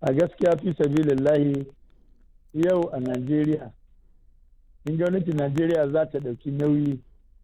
a gaskiya fi sabilillahi yau a najeriya in gwamnatin najeriya za ta ɗauki nauyi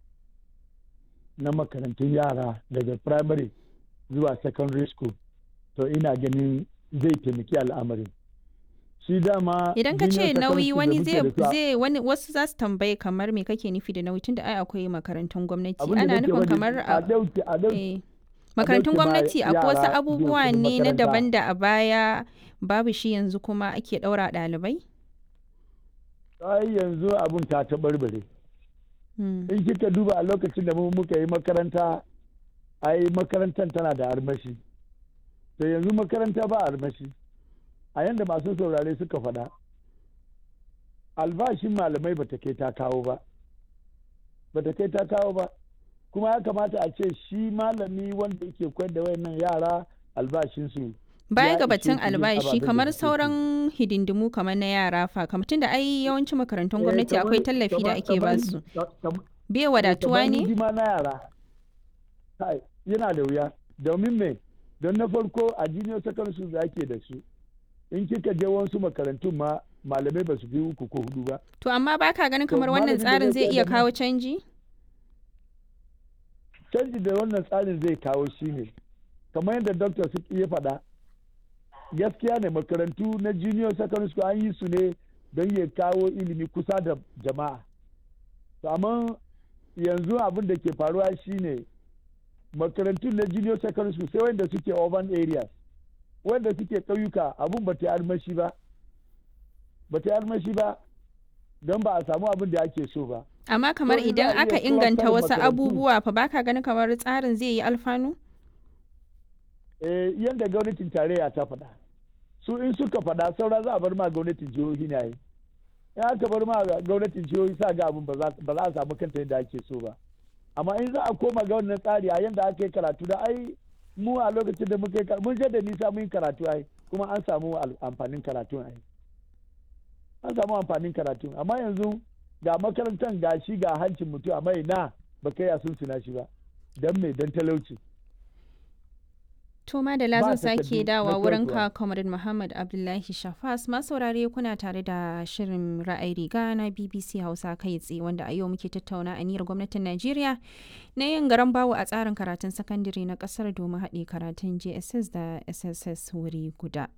na makarantun yara daga primary zuwa secondary school to ina ganin zai taimaki al'amarin shi dama Idan ka ce junior nauyi secondary wani da muke da su a- zai wani wasu za su tambaye kamar me kake nufi da nauyi tunda ai akwai makarantun gwamnati abin da ana nake nufin faɗi, kamar a a ɗauki a ɗauki eh, makarantun ɗauke ma gwamnati akwai wasu yara abubuwa biyan kuɗin ne na makaranta. daban da a baya babu shi yanzu kuma ake ɗaura ɗalibai? ai yanzu abun ta taɓarɓare Hmm. in kika duba a lokacin da mu muka yi makaranta ai makarantar tana da armashi to yanzu makaranta ba armashi a yanda masu saurare suka faɗa albashin malamai bata kai ta kawo ba bata kai ta kawo ba kuma ya kamata a ce shi malami wanda yake koyar da wayannan yara albashinsu Baya ya ga ishe batun su yin albashi ababen da kamar suke so. sauran hidindimu kamar na yara fa kamar tunda ai yawancin makarantun gwamnati Eh, akwai kamar- tallafi da kamar- ake kamar- basu. kam- Bai wadatuwa kamar ne? hidima na yara Kai, yana da wuya domin me don na farko a junior secondary school da ake da su in kika je wasu makarantun ma malamai ba su fi uku ko hudu ba To amma baka ganin To, kamar wannan malamin da tsarin zai zai koyar iya da mu- kawo canji? canji da wannan tsarin zai kawo shi ne kamar yadda dr su ya faɗa gaskiya ne makarantu na junior secondary school an yi su ne don ya kawo ilimi kusa da jama'a To, amma yanzu abin da ke faruwa shine makarantun na junior secondary school sai wanda suke urban areas wanda suke ƙauyuka abun ba ta yi armashi ba ba ta yi armashi ba don ba a samu abin da ake so ba Amma kamar in za idan a aka iya inganta cluster wasu makarantu- abubuwa fa baka ganin kamar tsarin zai yi alfanu? eh, yadda gwamnatin tarayya ta faɗa su in suka faɗa saura za a bar ma gwamnatin jihohi ne yi in aka bar ma gwamnatin jihohi sa ga abin ba za ba za a samu kanta yadda ake so ba amma in za a koma ga wannan tsari a yadda aka yi karatu da ai mu a lokacin da muka yi karatu mun je da nisa mun yi karatu ai kuma an samu al- amfanin karatu ai an samu amfanin karatu amma yanzu ga makarantar ga shi ga hancin mutum amma ina ba kai a sun suna shi ba don me don talauci To Madala Ba zan sake takardu dawa na wurin koyarwa. ka Comrade Muhammad Abdullahi Shafas masaurare kuna tare da shirin ra'ayi riga na BBC Hausa kai tsaye wanda a yau muke tattauna aniyar gwamnatin Najeriya na yin garan bawo a tsarin karatun sakandare na kasar domin haɗe karatun JSS da SSS wuri guda.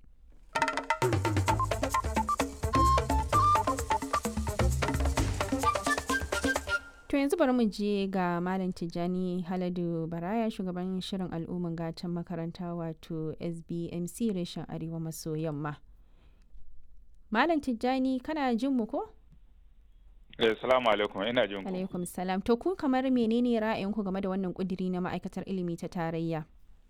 To yanzu bari mu je ga Malam Tijjani Haladu Baraya shugaban shirin al'umman gatan makaranta wato SBMC reshen Arewa maso yamma. Malam Tijjani kana jin mu ko? Eh, salamu alaikum ina jin ku. Alaikum salam. To ku kamar menene ra'ayinku game da wannan kudiri na ma'aikatar ilimi ta tarayya?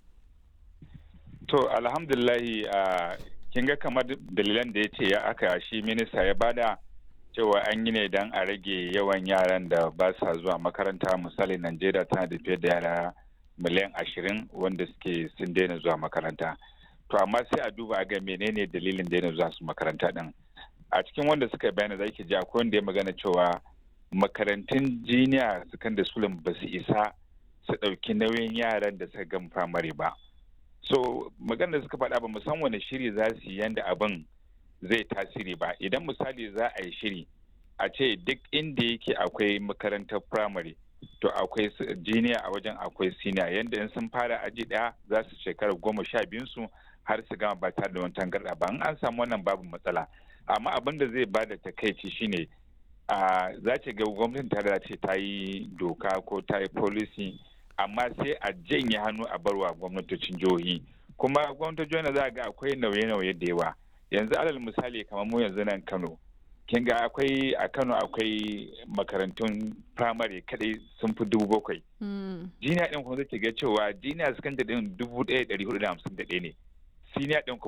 To alhamdulillahi a kin ga kamar dalilan da ya ce ya aka shi minista ya bada cewa an yi ne don a rage yawan yaran da ba sa zuwa makaranta misali Najeriya tana da fiye da yara miliyan ashirin wanda suke sun daina zuwa makaranta. To amma sai a duba a ga menene dalilin daina zuwa su makaranta din. A cikin wanda suka yi bayani za ki ji akwai wanda ya magana cewa makarantun jiniya secondary school ba su isa su ɗauki nauyin yaran da suka gama firamare ba. so magana da suka faɗa ba mu san wani shiri za su yi yanda abin zai tasiri ba idan misali za a yi shiri a ce duk inda yake akwai makarantar firamare to akwai jiniya a wajen akwai siniya yanda in sun fara aji ɗaya za su shekara goma sha biyun su har su gama ba tare da wani tangarɗa ba in an samu wannan babu matsala amma abin da zai bada takaici shine a za ce ga gwamnatin tare ce ta yi doka ko ta yi policy amma sai a janye hannu a barwa gwamnatocin jihohi kuma gwamnatocin jihohi za ga akwai nauye-nauye da yawa yanzu alal misali kamar mu yanzu nan kano kin ga akwai a kano akwai makarantun firamare kadai sun fi dubu bakwai jiniya din kuma zai ga cewa jiniya sakandare din dubu ɗaya ɗari hudu da hamsin da ɗaya ne siniya din